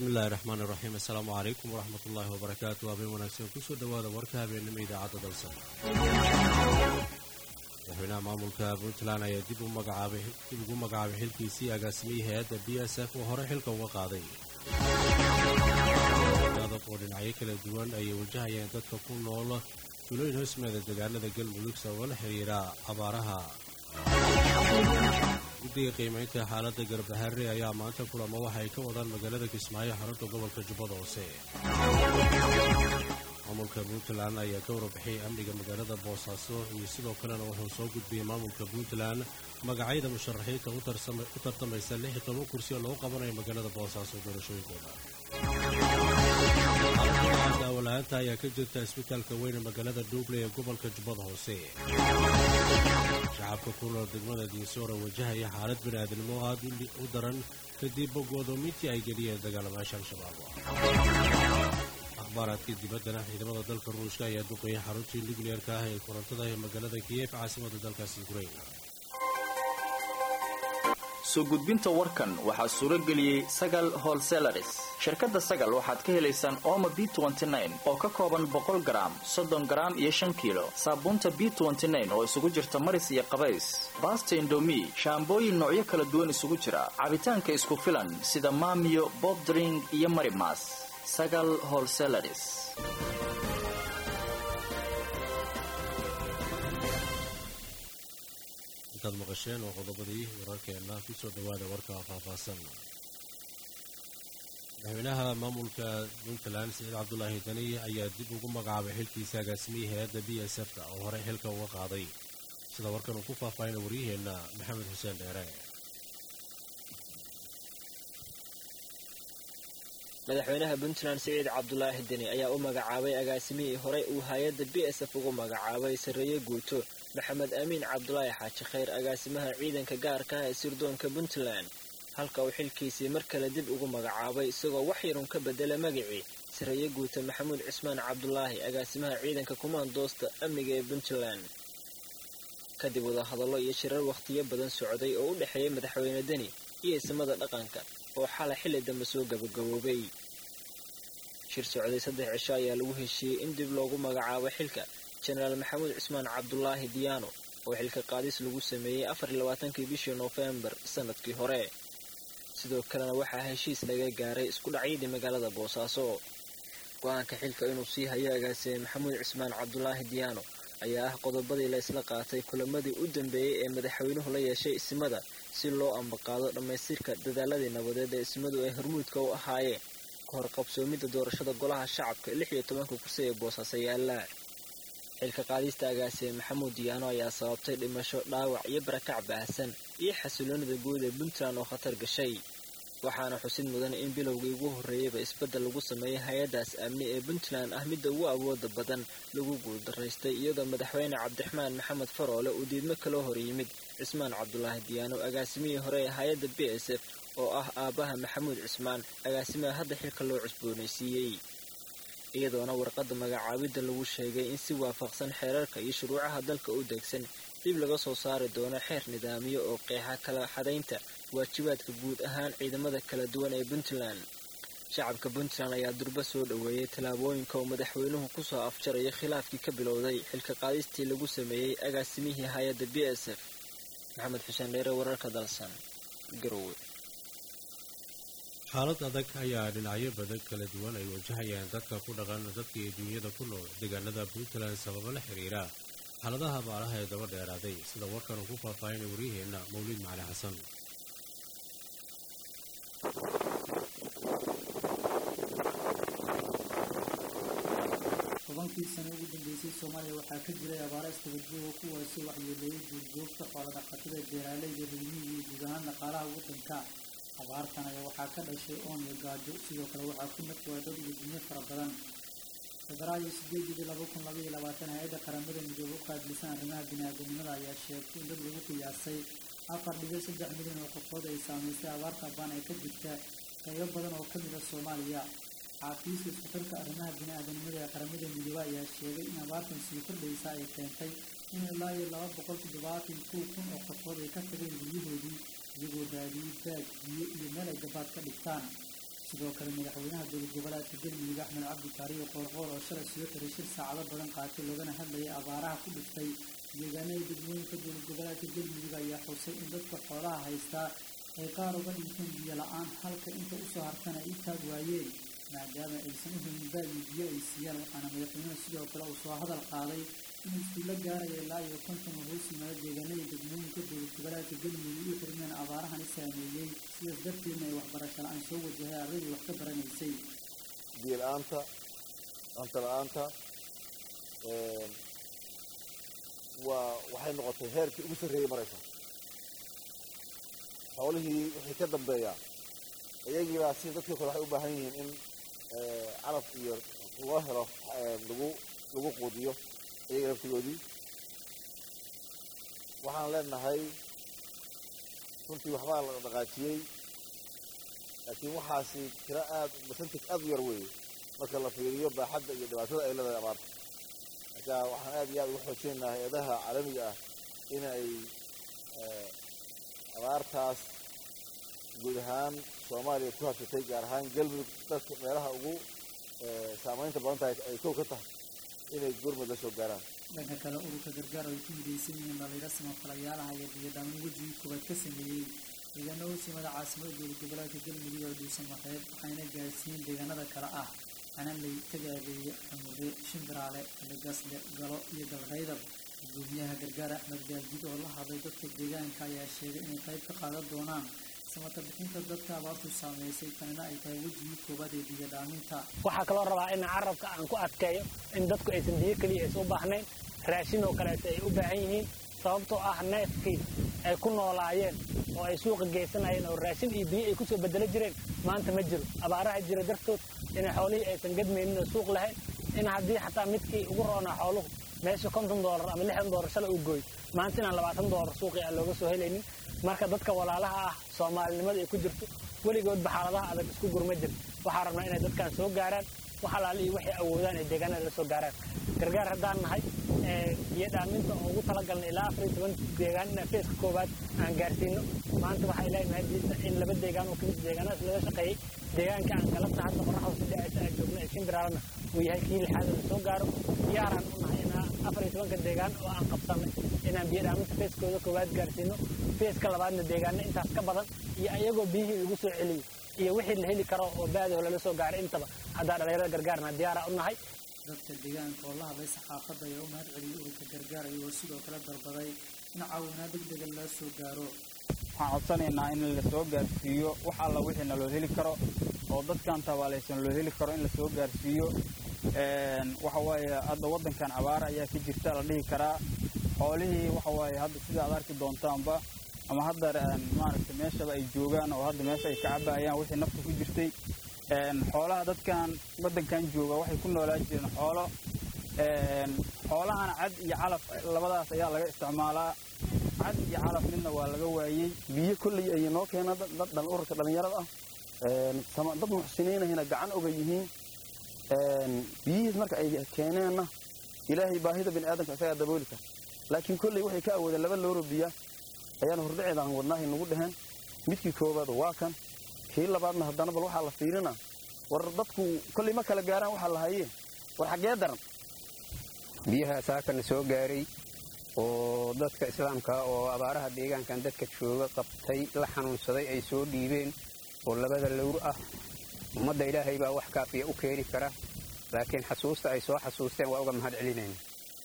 bismillahi raxmaan iraxiim assalaamu calaykum waraxmat ullaahi wabarakaatu habeen wanaagsan kusoo dhowaada warka habeenimo idaacadda dalsan madaxweynaha maamulka puntland ayaa dib ugu magacaabay xilkiisii agaasimiyey hay-adda b s f oo hore xilka uga qaaday adab oo dhinacyo kala duwan ayay wajahayeen dadka ku nool tulooyin hoosmeeda deegaanada galmudug sababo la xiriira abaaraha guddiga qiimaynta xaaladda garbaharre ayaa maanta kulamo waxa ay ka wadaan magaalada kismaayo xarunta gobolka jubbada hoose maamulka puntland ayaa ka warbixiyay amniga magaalada boosaaso iyo sidoo kalena wuxuu soo gudbiyey maamulka puntland magacyada musharaxiinta u tartamaysa lix iyo toban kursi oo lagu qabanayo magaalada boosaaso doorashooyinkooda daawala-aanta ayaa ka jirta isbitaalka weyne magaalada dhuuble ee gobolka jubbada hoose shacabka ku nool degmada diinsoora wajahaya xaalad bini'aadnimo aad u daran kadib godoomintii ay geliyeen dagaalamayaasha al-shabaab akhbaaraadka dibaddana ciidamada dalka ruushka ayaa duqeeyay xaruntii nukliyeerka ah ee korontada ee magaalada kiyef caasimada dalkaasi ukrain soo gudbinta warkan waxaa suuro geliyey sagal holselaris shirkadda sagal waxaad ka helaysaan ooma b oo ka kooban boqol garaam soddon garaam iyo shan kiilo saabuunta b oo isugu jirta maris iyo qabays baasta indomi shaambooyin noocyo kala duwan isugu jira cabitaanka isku filan sida maamiyo bobdring iyo marimas sagal holselaris intaad maqasheen oo qodobadii wararkeenna kusoo dhowaada warka faahfaahsan madaxweynaha maamulka puntland saciid cabdulaahi dani ayaa dib ugu magacaabay xilkiisa agaasimiyey hay-adda b s f ta oo horey xilka uga qaaday sida warkan uu ku faahfaahina waryaheenna maxamed xuseen dheere madaxweynaha puntland siciid cabdulaahi deni ayaa u magacaabay agaasimihii horey uu hay-adda b s f ugu magacaabay sarreeye guuto maxamed amiin cabdulaahi xaaji khayr agaasimaha ciidanka gaarka ah ee sirdoonka puntland halka uu xilkiisii mar kale dib ugu magacaabay isagoo wax yarun ka bedela magacii sarreeye guuto maxamuud cismaan cabdulaahi agaasimaha ciidanka kumaandoosta amniga ee puntland kadib wadahadallo iyo shirar wakhtiyo badan socday oo u dhexeeyay madaxweyne deni iyo isimada dhaqanka oo xalay xilli dambe soo gabagaboobay shir socday saddex cisho ayaa lagu heshiiyey in dib loogu magacaabo xilka jenaraal maxamuud cismaan cabdulaahi diyaano oo xilka qaadis lagu sameeyey afar iyo labaatankii bishii noofembar sanadkii hore sidoo kalena waxaa heshiis laga gaaray isku dhacyadii magaalada boosaaso go-aanka xilka inuu sii hayo agaasime maxamuud cismaan cabdulaahi diyaano ayaa ah qodobadii la isla qaatay kulamadii u dambeeyey ee madaxweynuhu la yeeshay isimada si loo ambaqaado dhammaystirka dadaaladii nabadeed ee ismadu ay hormuudka u ahaayeen ka hor qabsoomidda doorashada golaha shacabka lix iyo tobanka kursi ee boosaaso yaallaa xilka qaadista agaasime maxamuud diyaano ayaa sababtay dhimasho dhaawac iyo barakac baahsan iyo xasiloonida guud ee puntland oo khatar gashay waxaana xusid mudan in bilowgii ugu horreeyeyba isbeddel lagu sameeyay hay-addaas amni ee puntland ah midda ugu awooda badan lagu guuldaraystay iyadoo madaxweyne cabdiraxmaan maxamed faroole uu diidmo kaloo hor yimid cismaan cabdulaahi diyaano agaasimihii hore ee hay-adda b s f oo ah aabbaha maxamuud cismaan agaasimaha hadda xilka loo cusboonaysiiyey iyadoona warqadda magacaabidda lagu sheegay in si waafaqsan xeerarka iyo shuruucaha dalka u degsan dib laga soo saari doono xeer nidaamiyo oo qeexa kala xadaynta waajibaadka guud ahaan ciidamada kala duwan ee puntland shacabka puntland ayaa durba soo dhoweeyey tallaabooyinka uu madaxweynuhu kusoo afjaraya khilaafkii ka bilowday xilka qaadistii lagu sameeyey agaasimihii hay-adda b s f maxamed xuseen dheere wararka dalsan garowe xaalad adag ayaa dhinacyo badan kala duwan ay wajahayaan dadka ku dhaqan dadkii duunyada ku nool deegaanada puntland sababo la xiriira xaaladaha abaaraha ee daba dheeraaday sida warkan uu ku faahfaahinay waryaheenna mawliid macali xasan tobankii sano ugu dambeysay soomaaliya waxaa ka jiray abaara istabadjooga kuwaasi waxyeeleeyay duurjoogta xoolodhaqatada beeraaleyda reermihiga iyo guud ahaan dhaqaalaha waddanka abaartan ayaa waxaa ka dhashay oon iyo gaajo sidoo kale waxaa ku nafwaa dad iyo dunyo fara badan febraayo sideedii laba kun labaiyo labaatan hay-adda qaramada midoobe u qaadlisan arrimaha bini-aadanimada ayaa sheegtay in dad lagu qiyaasay afar dhibic saddex milyan oo qofood ay saameysay abaarta baan ee ka jirta qaybo badan oo ka mid a soomaaliya xaafiiska iskutarka arrimaha bini-aadanimada ee qaramada midoobe ayaa sheegay in abaartan sii kordhaysa ay keentay in ilaa iyo laba boqol toddobaatan kow kun oo qofood ay ka tageen guryahoodii iyagoo raadiyey baag biyo iyo meel ay gabaad ka dhigtaan sidoo kale madaxweynaha dowlad goboleedka galmudug axmed cabdi kaariyo qoorqoor oo shalay soo xiray shir saacado badan qaatay loogana hadlayay abaaraha ku dhiftay deegaanada degmooyinka dowlad goboleedka galmudug ayaa xusay in dadka xoolaha haystaa ay qaar uga dhinteen biyo la-aan halka inta usoo hartana ay taag waayeen maadaama aysan u helin baagii biyo ay siiyaan waxaana madaxweynuhu sidoo kale uu soo hadal qaaday in iskuulla gaaraya ilaa iyo konton oo hoos yimaado deegaanada degmooyinka dowlad goboleedka galmudug u xirmeen abaarahani saameeyey sidaas darteedna ay waxbarasho la-aan soo wajahay ardadii wax ka baranaysay biyo la-aanta cunto la-aanta waa waxay noqotay heerkii ugu sarreeyey maraysa xoolihii wixii ka dambeeya iyagiibaa si dadkii kale waxay u baahan yihiin in calaf iyo loo helo lagu lagu quudiyo iyaga laftigoodii waxaan leenahay runtii waxbaa la dhaqaajiyey laakiin waxaasi tiro aad percentage aad u yar weeye marka la fiiriyo baaxadda iyo dhibaatada ay leedahay abaarta marka waxaan aad iyo aad ugu xoojinaynaa hay-adaha caalamiga ah in ay abaartaas guud ahaan soomaaliya ku habsatay gaar ahaan galmudug dadka meelaha ugu saamaynta badan tahay ay kow ka tahay inay gurmud la soo gaaraan dhanka kale ururka gargaar ay ku midaysan yihiin dhalinyaro samafalayaalaha iyo biyodhaamin wejigii koobaad ka sameeyey deegaano hosimada caasimada dowlad goboleedka galmudug ee dhuusamareeb waxayna gaarsiiyeen deegaanada kale ah canaley tagaabeeye xamure shimbiraale legasle galo iyo galraydab gudoomiyaha gargaar axmed gaaldid oo la hadlay dadka deegaanka ayaa sheegay inay qayb ka qaadan doonaan samata bixinta dadka abaartu saameysay tanina ay tahay wejigii koobaad ee biyodhaaminta waxaa kaloo rabaa in carabka aan ku adkeeyo in dadku aysan biyo keliya aysan u baahnayn raashin oo kaleeta ay u baahan yihiin sababtoo ah neefkii ay ku noolaayeen oo ay suuqa geysanayeen oo raashin iyo biyo ay ku soo bedelo jireen maanta ma jiro abaaraha jira dartood inay xoolihii aysan gadmaynin oo suuq lahayn in haddii xataa midkii ugu roonaa xooluhu meesha konton doolar ama lixdan doolar shalay uu gooy maanta inaan labaatan doolar suuqii aan looga soo helaynin marka dadka walaalaha ah soomaalinimada ay ku jirto weligoodba xaaladaha adag isku gurma jir waxaa rabnaa inay dadkan soo gaaraan wax alaali iyo waxay awoodaan ay deegaanada la soo gaaraan gargaar haddaan nahay biyo dhaaminta oo ugu talagalnay ilaa afar iyo toban deegaan inaan feeska koowaad aan gaarsiino maanta waxay leedahay diisa in laba deegaan oo kamid deegaanadaas laga shaqeeyey deegaanka aan galabta hadda qoraxda si dhacaysa aan joogno ee shimbiraalana uu yahay kii lixaada la soo gaaro diyaaraan u nahay inaan afar iyo tobanka deegaan oo aan qabsanay inaan biyo dhaaminta feeskooda koowaad gaarsiino feeska labaadna deegaano intaas ka badan iyo ayagoo biyihii lagu soo celiyo iyo wixii la heli karo oo baadaho lala soo gaaray intaba haddaa dhalinyarada gargaarna diyaara u nahay dadka deegaanka oo la hadlay saxaafadda ayaa u mahad celiyey ururka gargaar iyagoo sidoo kale dalbaday in caawinaa degdega loo soo gaaro waxaan codsanaynaa in la soo gaarsiiyo wax alla wixiina loo heli karo oo dadkan tabaalaysan loo heli karo in la soo gaarsiiyo waxa waaye hadda waddankan abaara ayaa ka jirta la dhihi karaa xoolihii waxa waaye hadda sida aad arki doontaanba ama hadda maaragtay meeshaba ay joogaan oo hadda meesha ay ka cabayaan wixii nafta ku jirtay xoolaha dadkan waddankan jooga waxay ku noolaan jireen xoolo xoolahana cad iyo calaf labadaas ayaa laga isticmaalaa cad iyo calaf midna waa laga waayey biyo kolley ay noo keena dad ururka dhallinyarada ah dad muxsiniinahina gacan oga yihiin biyihiis marka ay keeneenna ilaahay baahida bini aadamka isagaa dabooli kara laakiin kolley waxay ka awoodeen laba looro biya ayaan hordhaceedaan wadnaahay nagu dheheen midkii koowaad waa kan kii labaadna haddana bal waxaa la fiirina war dadku kolley ma kala gaaraan waxaa la hayee war xaggee daran biyaha saakana soo gaaray oo dadka islaamka oo abaaraha deegaankan dadka jooga qabtay la xanuunsaday ay soo dhiibeen oo labada lowr ah ummadda ilaahay baa wax kaafiya u keeni kara laakiin xasuusta ay soo xasuusteen waa uga mahad celinayna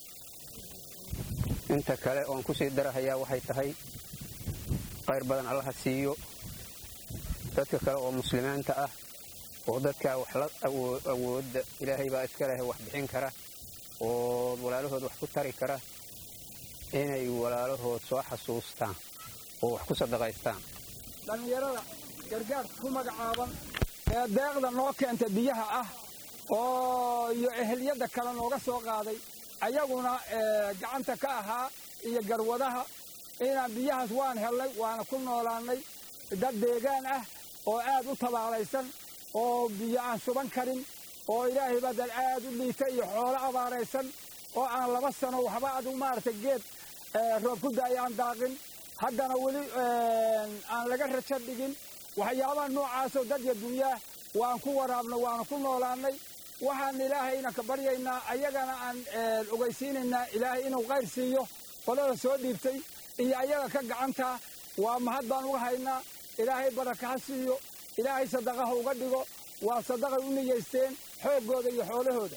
inta kale oon ku sii darahayaa waxay tahay qayr badan allaha siiyo dadka kale oo muslimiinta ah oo dadkaa wax la awoodda ilaahay baa iska leh wax bixin kara oo walaalahood wax ku tari kara inay walaalahood soo xasuustaan oo wax ku sadaqaystaan dhallinyarada gargaarka ku magacaaban ee deeqda noo keenta biyaha ah oo iyo eheliyadda kale nooga soo qaaday ayaguna gacanta ka ahaa iyo garwadaha inaan biyahaas waan hellay waana ku noolaannay dad deegaan ah oo aad u tabaalaysan oo biyo aan suban karin oo ilaahay baa dad aad u liita iyo xoolo abaaraysan oo aan laba sano waxba adu maaragtay geed roob ku daaya aan daaqin haddana weli aan laga rajo dhigin waxyaabaha noocaasoo dad iyo dunyaa waan ku waraabna waanu ku noolaannay waxaan ilaahayna ka baryaynaa ayagana aan ogeysiinaynaa ilaahay inuu qayr siiyo qolada soo dhiibtay iyo ayaga ka gacantaa waa mahad baan uga haynaa ilaahay baraka ha siiyo ilaahay sadaqaha uga dhigo waa sadaqay u niyeysteen xooggooda iyo xoolahooda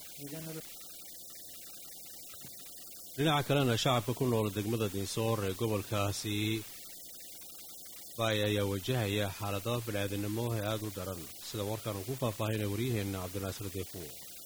dhinaca kalena shacabka ku nool degmada dinsoor ee gobolkaasi baay ayaa wajahaya xaalado bini'aadanimo ee aada u daran sida warkaan uu ku faahfaahinaya waryaheenna cabdinaasir deefo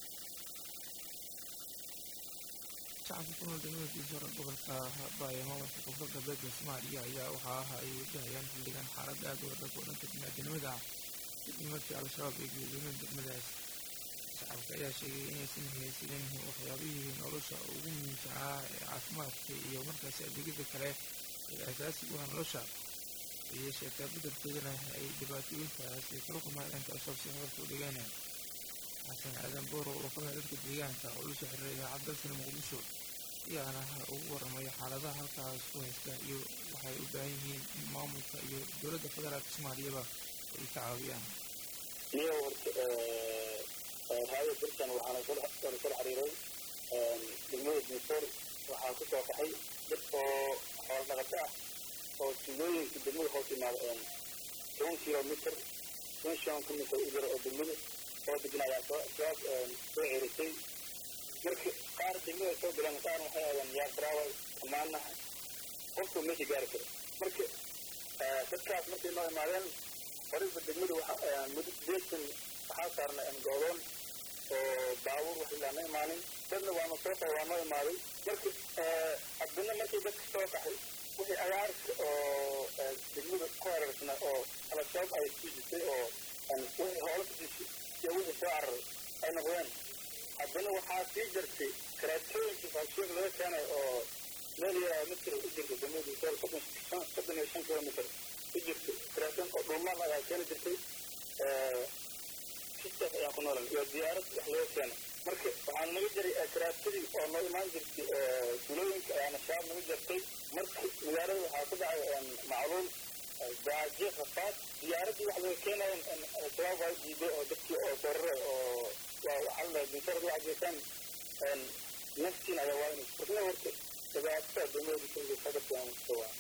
shacabka ku nool degmada dinsoor ee gobolka baay ee maamulka koonfur galbeedka soomaaliya ayaa waxaa ah ay wajahayaan xildhigan xaalad aada u adag oo dhanka bini'aadanimada ah kadib markii al-shabaab ay geedooleen degmadaas shacabka ayaa sheegay inaysan haysanin waxyaabihii nolosha ugu muhiimsanaa ee caafimaadka iyo markaasi adeegyada kale ee asaasiga u ah nolosha iyo sheekaa beddelkoodana ay dhibaatooyinkaasi kala kulmaayeen al-shabaab si hadalka u dhigeen xasan aadan booro oo kamid dadka deegaanka oo la soo xiriiray idaacad dalkana muqdisho ayaana ugu warramay xaaladaha halkaas ku haysta iyo waxay u baahan yihiin in maamulka iyo dowladda federaalka soomaaliyaba ay ka caawiyaan iyo horta raaya dalkan waxaana soo soo xiriiray degmada dinsoor waxaa ku soo baxay dad oo xoolo dhaqato ah oo tuulooyinka degmada hoos yimaada toban kilomitr toban shan kilomitr u jira oo degmada oo degan ayaa soo soo soo cerisay marka qaar degmada soo galeen qaar waxay aadeen yaasraawa amaana qofku meesha gaari karo marka dadkaas markay noo imaadeen horeyba degmada waxa muddo sideetan waxaa saarnay go'doon oo baabuur wax ilaa ma imaanin dadna waanu soo qaba waa noo imaaday marka haddana markii dadka soo qaxay wixii agaarka oo degmada ku hareersana oo al-shabaab ay sijisay oo wixii hoola sijisay iyo wixii soo cararay ay noqdeen haddana waxaa sii jirtay karaatooyinkii faashiyood laga keenay oo meel yaraa mitir u jirta degmada sool soddon soddon iyo shan kilomitr u jirta karaatoon oo dhulmaal ayaa keeni jirtay sistaas ayaan ku noolan iyo diyaarad wax laga keenay marka waxaan naga jiray karaatadii oo noo imaan jirtay tulooyinka ayaana shabaab naga jirtay marka magaalada waxaa ku dhacay macluul gaajo rafaad diyaaradii wax laga keenayan shabaab waa diiday oo dadkii oo sorare oo waa waxaa la dintarad waxa geysaan naftiin ayaa waa inay furna horta dhibaatada degmada sadadkaa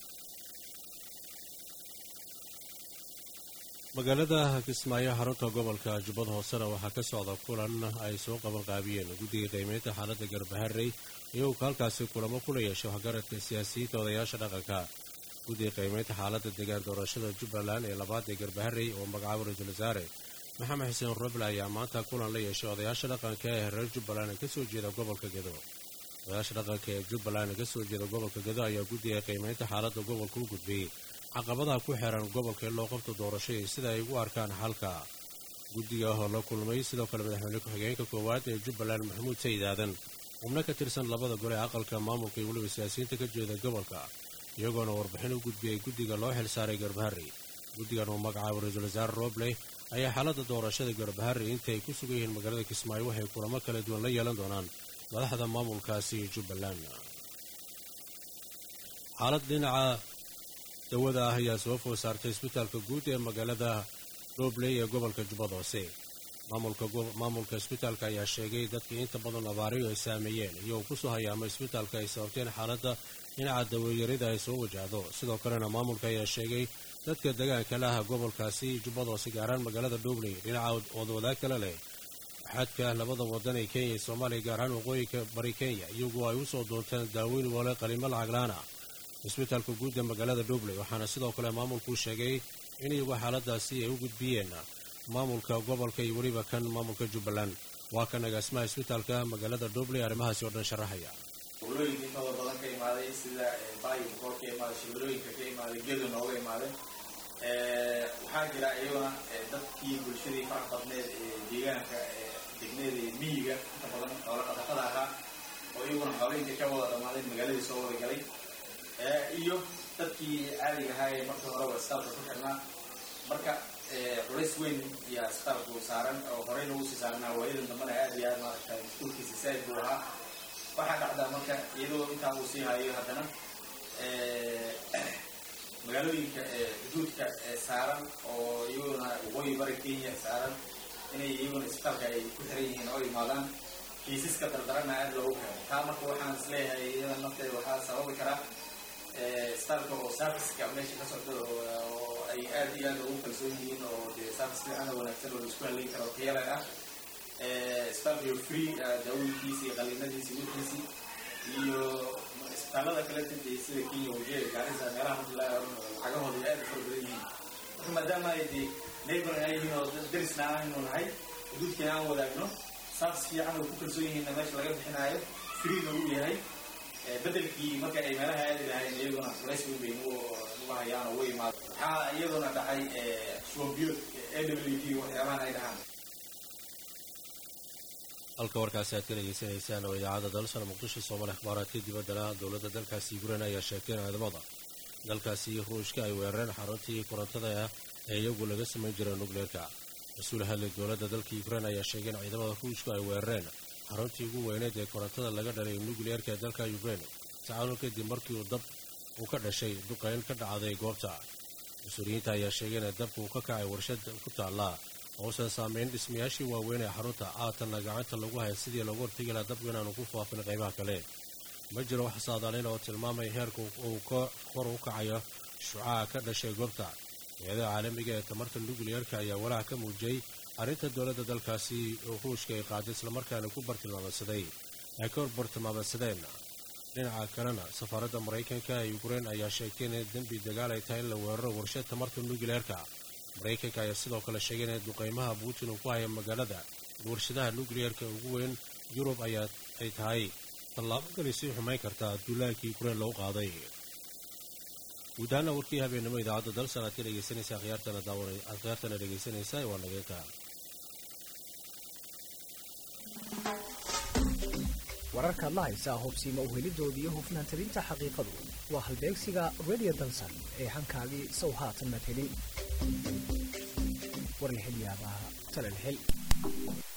magaalada kismaayo xarunta gobolka jubbada hoosena waxaa ka socda kulan ay soo qabanqaabiyeen guddiga qiimeynta xaaladda garbaharey iyagoo ka halkaasi kulamo kula yeeshay waxgaradka siyaasiyiinta odayaasha dhaqanka guddiga qiimeynta xaaladda degaan doorashada jubbaland ee labaad ee garbaharey oo magacaabo ra-iisul wasaare maxamed xuseen roble ayaa maanta kulan la yeeshay odayaasha dhaqanka ee reer jubbaland ee kasoo jeeda gobolka gedo odayaasha dhaqanka ee jubbaland ee kasoo jeeda gobolka gedo ayaa guddiga qiimeynta xaaladda gobolka u gudbiyey caqabadaha ku xeeran gobolka in loo qabto doorasho iyo sida ay ugu arkaan xalka guddiga oo la kulmay sidoo kale madaxweyne ku-xigeenka koowaad ee jubbaland maxamuud sayid aadan xubno ka tirsan labada gole ee aqalka maamulka iyo weliba siyaasiyiinta ka jeeda gobolka iyagoona warbixin u gudbiyey guddiga loo xilsaaray garbaharey guddigan uu magacaabo ra-iisul wasaare roble ayaa xaaladda doorashada garbaharey inta ay ku sugan yihiin magaalada kismaayo waxay kulamo kala duwan la yeelan doonaan madaxda maamulkaasi jubbaland xaalad dhinaca dawada ah ayaa soo food saartay isbitaalka guud ee magaalada dhobley ee gobolka jubbada hoose maamulka isbitaalka ayaa sheegay dadkii inta badan abaariyo ay saameeyeen iyagoo kusoo hayaama isbitaalka ay sababteen xaaladda dhinaca daweeyarida ay soo wajahdo sidoo kalena maamulka ayaa sheegay dadka degaanka laha gobolkaasi jubbada hoose gaaraan magaalada dhobley dhinaca wadwadaag kale leh xadka labada wadan ee kenya iyo soomaaliya gaar ahaan waqooyinka bari kenya iyagu ay usoo doonteen daaweyn wale qalimo lacaglaana isbitaalka guud ee magaalada dhobley waxaana sidoo kale maamulku sheegay in iyagu xaaladaasi ay u gudbiyeen maamulka gobolka iyo weliba kan maamulka jubbaland waa kan agaasimaha isbitaalka magaalada dhobley arrimahaasi oo dhan sharaxaya gobolooyinka intooda badan ka imaaday sida baayo boqol ka imaaday shabeelooyinka ka imaaday gedo nooga imaaday waxaa jira iyaguna dadkii bulshadii farax badneed ee deegaanka degneeda iyo miyiga inta badan xoola dhaqatada ahaa oo iyaguna xoolooyinka ka wada dhamaaday magaaladii soo wada galay iyo dadkii caadiga ahaa ee markii horeba isbitaalka ku xirnaa marka culays weyn ayaa isbitaalku saaran oo horey lagu sii saaranaa waayadan dambana aad iyo aad maaragta mas-uulkiisa saaid buu ahaa waxaa dhacdaa marka iyadoo intaa uu sii hayo haddana magaalooyinka xuduudka saaran oo iyaguna waqooyi bari kenya saaran inay iyaguna isbitaalka ay ku xiran yihiin oo imaadaan kiisaska dardarana aad loogu keeno taa marka waxaan isleeyahay iyada nafteeda waxaa sababi karaa isbitaalka oo serviceka meesha ka socda oo ay aad iyo aad ugu kalsoon yihiin oo dee service fiican oo wanaagsan oo laisku haleyn karo tayale ah isbitaalka iyo free daawooyinkiisi iyo qaliinadiisi wixiisii iyo isbitaalada kale dee sida kenya wajee gaarisa meelaha marka la lacagahooda aad u fara badan yihiin marka maadaama ay dee neighbor ay yihiin oo darisna aanu nahay xuduudkina aan wadaagno service fiican oo ku kalsoon yihiinna meesha laga bixinaayo freena uu yahay bedelkii marka ay meelaha aadi lahayn iyaguna culays weyn bay nagu nagu hayaan oo way imaado waxaa iyaduna dhacay shubanbiyood a w d waxyaabahan ay dhahaan halka warkaasi aad ka dhegeysanaysaan oo idaacadda dalsana muqdisho soomaali akhbaaraadka dibaddana dowladda dalkaasi ukrain ayaa sheegtay in ciidamada dalkaasi ruushka ay weerareen xaruntii korontada ah ee iyagu laga samayn jiray nukleerka mas-uul hadlay dowladda dalka ukrain ayaa sheegay in ciidamada ruushku ay weerareen xaruntii ugu weyneed ee korontada laga dhalay nukleerka ee dalka ukrain tacaawun kadib markii uu dab uu ka dhashay duqayn ka dhacday goobta mas-uuliyiinta ayaa sheegay in dabka uu ka kacay warshad ku taallaa uusan saamayn dhismayaashii waaweyn ee xarunta aatanna gacanta lagu haya sidii loogu hortegi laha dabku inaanu ku faafin qaybaha kale ma jiro wax saadaalayn oo tilmaamaya heerka uu kor u kacayo shucaca ka dhashay goobta hay-adaha caalamiga ee tamarta nukliyeerka ayaa walaac ka muujiyey arrinta dowladda dalkaasi ruushka ay qaaday islamarkaana ku bartilmaameysaday ay ka bartilmaameysadeen dhinaca kalena safaaradda maraykanka ee ukrein ayaa sheegtay inay dembi dagaal ay tahay in la weeraro warshad tamarta nukliyeerka maraykanka ayaa sidoo kale sheegay in duqaymaha putin uu ku haya magaalada warshadaha nukliyeerka ugu weyn yurub ayaa ay tahay tallaabo kali sii xumayn kartaa duulaankii ukrein lagu qaaday guud ahaana warkii habeennimo idaacadda dalsan aad ka dhegeysanaysa akhyaartana daawan akhyaartana dhegeysanaysa waa nageenta wararkaad la haysaa hubsiima uhelidoodii iyo hufnaan tabinta xaqiiqadu waa halbeegsiga radio dalsan ee hankaagii sow haatan maad helin warlixilyaabaa talal xil